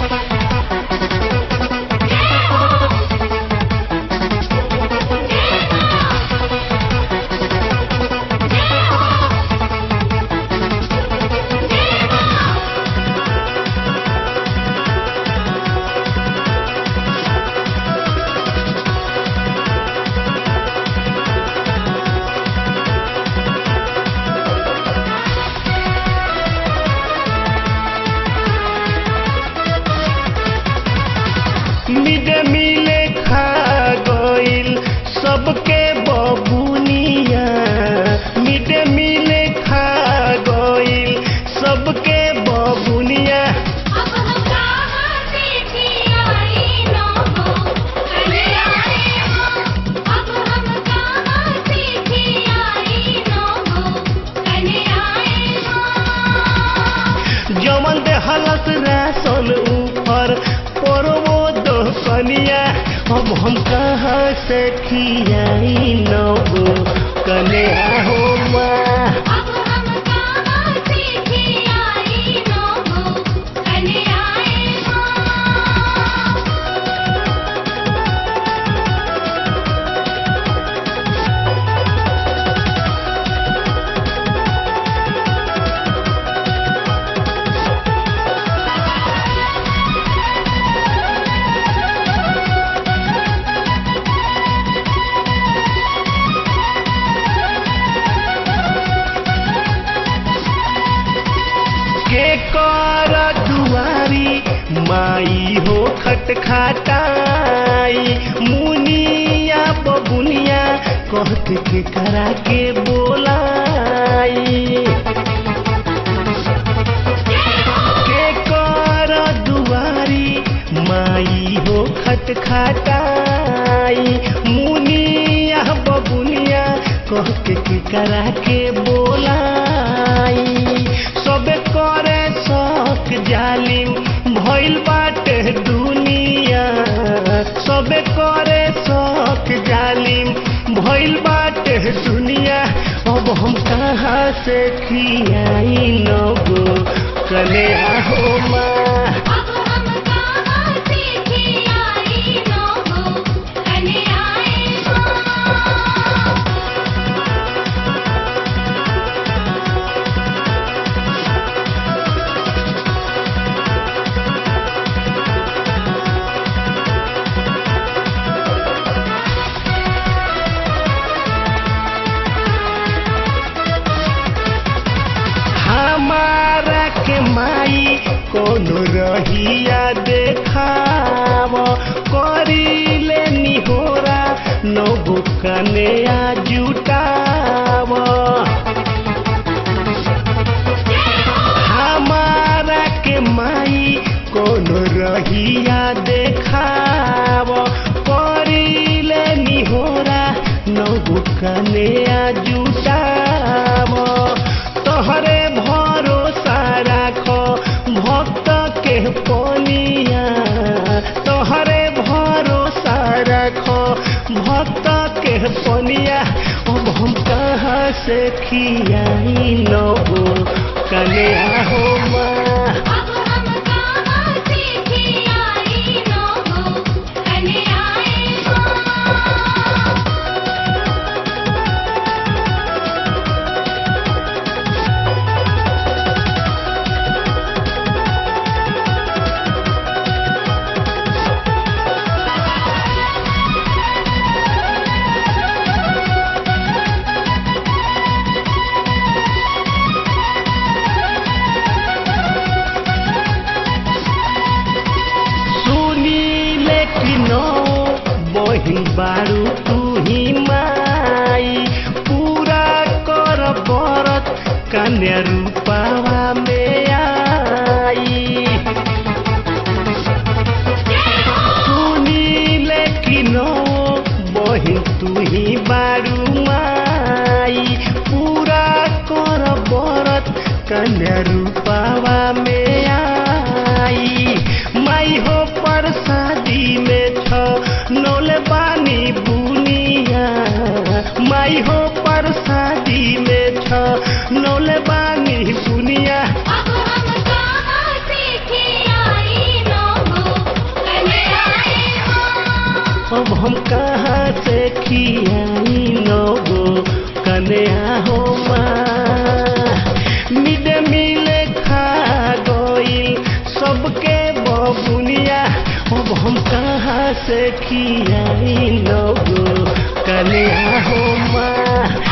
mid मिले खा गइल सबके बबुनिया मिड मिले खा गइल सबके बबुनिया अब हम कहाँ से खियाई न हो कन्याए हो अब हम कहाँ से खियाई न हो कन्याए हो जमन दे हलत रासन ऊपर परवो दो कनिया अब हम कहाँ से खियाई नबो कन्या हो माँ अब हम कहाँ से खियाई न हो कन्याए हो के कर दुआरी माई हो खटखटाई मुनिया बबुनिया कहत के करा के बोलाई के कर दुआरी माई हो खटखटाई मुनिया बबुनिया कह के के करा के बोलाई सबे करे शौक जालिम भइल बाटे दुनिया सबे करे शौक जालिम भइल बाटे दुनिया अब हम कहाँ से खियाई नबो कले हो माँ अब हम कहाँ से खियाई न हो कन्याए हो हमारा के माई कोनो रहिया देखाव करिले निहोरा नबो कने आ जुटाव हमारा के माई कोनो रहिया देखाव करिले निहोरा नबो कने आ जुटाव तोहरे भरोसा राख भक्त के पनिया तोहरे भरोसा राख भक्त के पनिया अब हम कहाँ से खियाई नबो कन्या हो माँ अब हम कहाँ से खियाई न हो कन्याए हो सुनी लेकिन बही बारू तू ही माई पूरा कर बरत कन्या रूपावा में आई सुनी लेकिन बही तू ही बारू माई पूरा कर बरत कन्या रूपावा में आई माई हो प्रसादी में छ नौले बानी बुनिया माई हो प्रसादी में छ नौले बानी हम कहाँ से खियाई नगो कन्या हो माँ मिड मिल खा गईल सबके बबुनिया अब हम कहाँ से खियाई नगो कन्या हो माँ